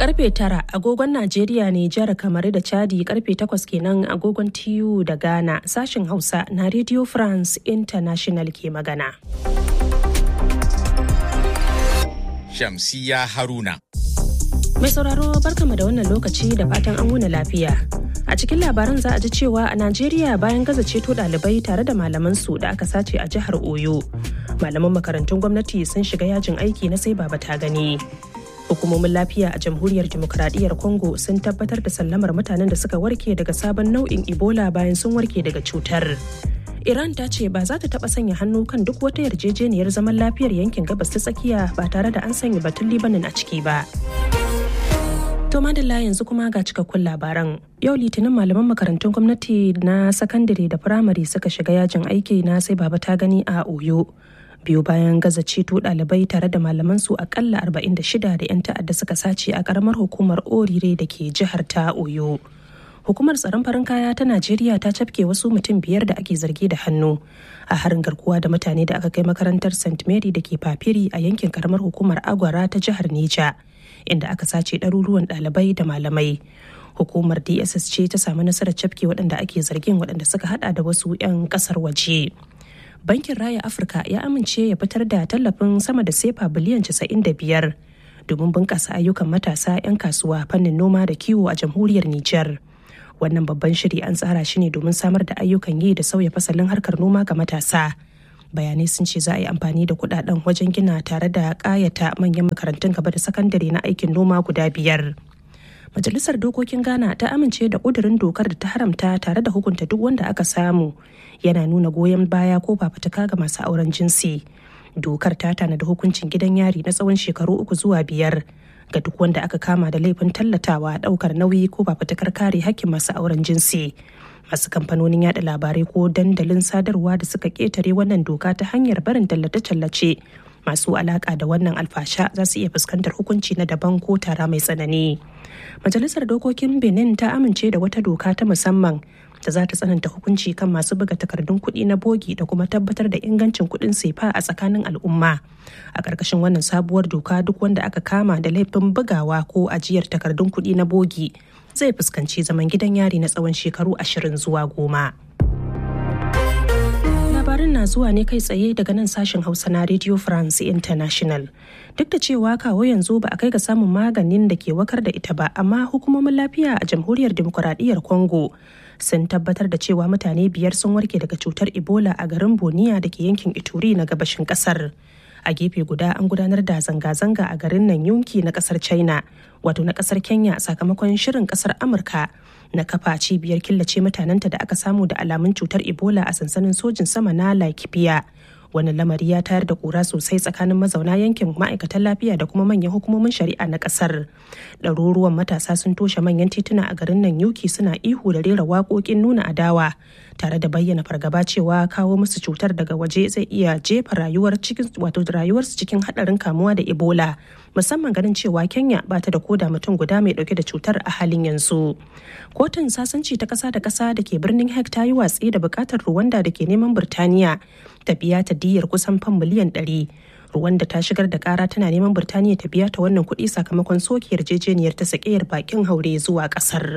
karfe tara agogon Najeriya ne jihar kamar da Chadi karfe takwas kenan agogon TU da Ghana sashen Hausa na Radio France International ke magana. Shamsiya Haruna. Mai sauraro barkama da wannan lokaci da fatan an wuna lafiya. A cikin labaran za a ji cewa a Najeriya bayan gaza ceto ɗalibai tare da malaman su da aka sace a jihar Oyo. Malaman makarantun gwamnati sun shiga yajin aiki na sai baba ta gani. Hukumomin lafiya a jamhuriyar demokuraɗiyyar Congo sun tabbatar da sallamar mutanen da suka warke daga sabon nau'in Ebola bayan sun warke daga cutar. Iran ta ce ba za ta taɓa sanya hannu kan duk wata yarjejeniyar zaman lafiyar yankin gabas ta tsakiya ba tare da an sanya batun Libanin a ciki ba. To madalla yanzu kuma ga cikakkun labaran. Yau litinin malaman makarantun gwamnati na sakandare da firamare suka shiga yajin aiki na sai baba ta gani a Oyo. Biyu bayan gaza ceto ɗalibai tare da malaman su akalla 46 da 'yan ta'adda suka sace a karamar hukumar Orire da ke jihar ta Oyo. Hukumar tsaron farin kaya ta Najeriya ta cafke wasu mutum biyar da ake zargi da hannu a harin garkuwa da mutane da aka kai makarantar St. Mary da ke Papiri a yankin karamar hukumar Agwara ta jihar Neja. inda aka sace ɗaruruwan ɗalibai da malamai hukumar dss ce ta samu nasarar cafke waɗanda ake zargin waɗanda suka hada da wasu 'yan ƙasar waje bankin raya afirka ya amince ya fitar da tallafin sama da sefa biliyan 95 domin bunƙasa ayyukan matasa 'yan kasuwa fannin noma da kiwo a jamhuriyar nijar wannan babban shiri an tsara shi ne domin samar da ayyukan yi da sauya fasalin harkar noma ga matasa bayanai sun ce za a yi amfani da kudaden wajen gina tare da kayata manyan makarantun gaba da sakandare na aikin noma guda biyar majalisar dokokin ghana ta amince da kudurin dokar da ta haramta tare da hukunta duk wanda aka samu yana nuna goyon baya ko fafutuka ga masu auren jinsi dokar ta tanada hukuncin gidan yari na tsawon shekaru uku zuwa biyar ga duk wanda aka kama da laifin tallatawa daukar nauyi ko fafutukar kare hakkin masu auren jinsi masu kamfanonin yada labarai ko dandalin sadarwa da suka ketare wannan doka ta hanyar barin tallace-tallace masu alaka da wannan alfasha za su iya fuskantar hukunci na daban ko tara mai tsanani majalisar dokokin benin ta amince da wata doka ta musamman da za ta tsananta hukunci kan masu buga takardun kuɗi na bogi da kuma tabbatar da ingancin kuɗin sefa a tsakanin al'umma a ƙarƙashin wannan sabuwar doka duk wanda aka kama da laifin bugawa ko ajiyar takardun kuɗi na bogi zai fuskanci zaman gidan yari na tsawon shekaru ashirin zuwa goma. labarin na zuwa ne kai tsaye daga nan sashen hausa na radio france international duk da cewa kawo yanzu ba a kai ga samun maganin da ke wakar da ita ba amma hukumomin lafiya a jamhuriyar demokuraɗiyyar congo sun tabbatar da cewa mutane biyar sun warke daga cutar ebola a garin boniya da ke yankin ituri na gabashin kasar a gefe guda an gudanar da zanga-zanga a garin nan yunki na kasar china wato na kasar kenya sakamakon shirin kasar amurka na kafa cibiyar killace mutanenta da aka samu da alamun cutar ebola a sansanin sojin sama na laikipia wani lamari ya tayar da kura sosai tsakanin mazauna yankin ma'aikatan lafiya da kuma manyan hukumomin shari'a na kasar ɗaruruwan matasa sun toshe manyan tituna a garin nan yuki suna ihu da rera waƙoƙin nuna adawa tare da bayyana fargaba cewa kawo musu cutar daga waje zai iya jefa rayuwar cikin wato rayuwarsu cikin haɗarin kamuwa da ebola musamman ganin cewa kenya ba ta da koda mutum guda mai ɗauke da cutar a halin yanzu kotun sasanci ta ƙasa da ƙasa da ke birnin hek ta yi watsi da buƙatar ruwanda da ke neman birtaniya ta biya ta diyyar kusan fan miliyan 100 Rwanda ta shigar da kara tana neman Birtaniya ta biya ta wannan kuɗi sakamakon soke yarjejeniyar ta sakeyar bakin haure zuwa ƙasar.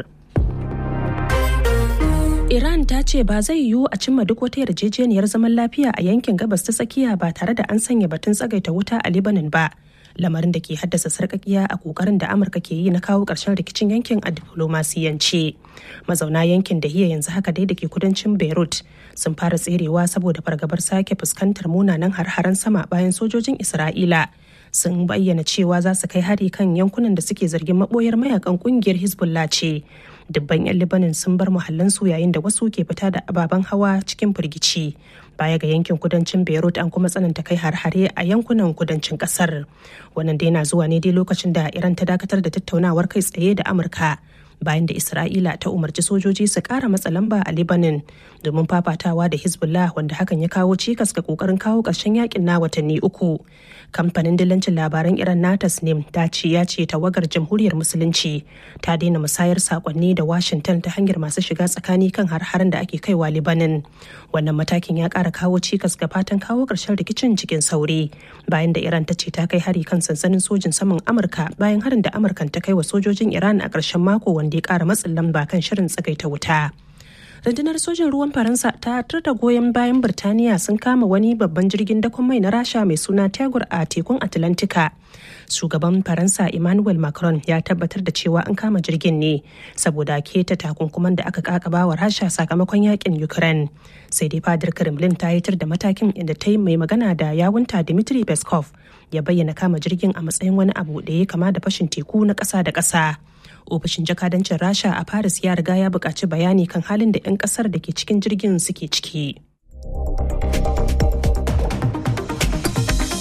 Iran ta ce ba zai yiwu a cimma duk wata yarjejeniyar zaman lafiya a yankin gabas ta tsakiya ba tare da an sanya batun tsagaita wuta a Lebanon ba. lamarin da ke haddasa sarkakiya a kokarin da amurka ke yi na kawo ƙarshen rikicin yankin a diflomasiyance mazauna yankin da hiya yanzu haka dai da ke kudancin beirut sun fara tserewa saboda fargabar sake fuskantar munanan har-haren sama bayan sojojin isra'ila sun bayyana cewa za su kai hari kan yankunan da suke zargin maboyar mayakan kungiyar hezbollah ce dubban 'yan libanin sun bar muhallansu yayin da wasu ke fita da ababen hawa cikin firgici baya ga yankin kudancin beirut an kuma tsananta kai har-hare a yankunan kudancin kasar wannan dai na zuwa ne dai lokacin da iran ta dakatar da tattaunawar kai tsaye da amurka bayan da isra'ila ta umarci sojoji su kara matsa lamba a lebanon domin fafatawa da hezbollah wanda hakan ya kawo cikas ga kokarin kawo ƙarshen yakin na watanni uku kamfanin dillancin labaran iran na tasnim ta ce ya ce tawagar jamhuriyar musulunci ta daina musayar sakonni da washington ta hanyar masu shiga tsakani kan har-haren da ake kaiwa lebanon wannan matakin ya kara kawo cikas ga fatan kawo ƙarshen rikicin cikin sauri bayan da iran ta ce ta kai hari kan sansanin sojin saman amurka bayan harin da amurkan ta kai wa sojojin iran a ƙarshen mako wanda ya kara matsin lamba kan shirin tsagaita wuta rundunar sojin ruwan faransa ta da goyon bayan birtaniya sun kama wani babban jirgin dakon mai na rasha mai suna tegur a tekun atlantika shugaban faransa emmanuel macron ya tabbatar da cewa an kama jirgin ne saboda keta takunkuman da aka kakaba wa rasha sakamakon yakin ukraine sai dai fadar kremlin ta yitar da matakin inda ta yi mai magana da yawunta dmitry peskov ya bayyana kama jirgin a matsayin wani abu da ya kama da fashin teku na ƙasa da ƙasa ofishin jakadancin rasha a paris ya riga ya buƙaci bayani kan halin da 'yan ƙasar da ke cikin jirgin suke ciki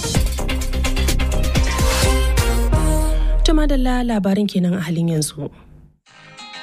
Tuma da labarin kenan a halin yanzu.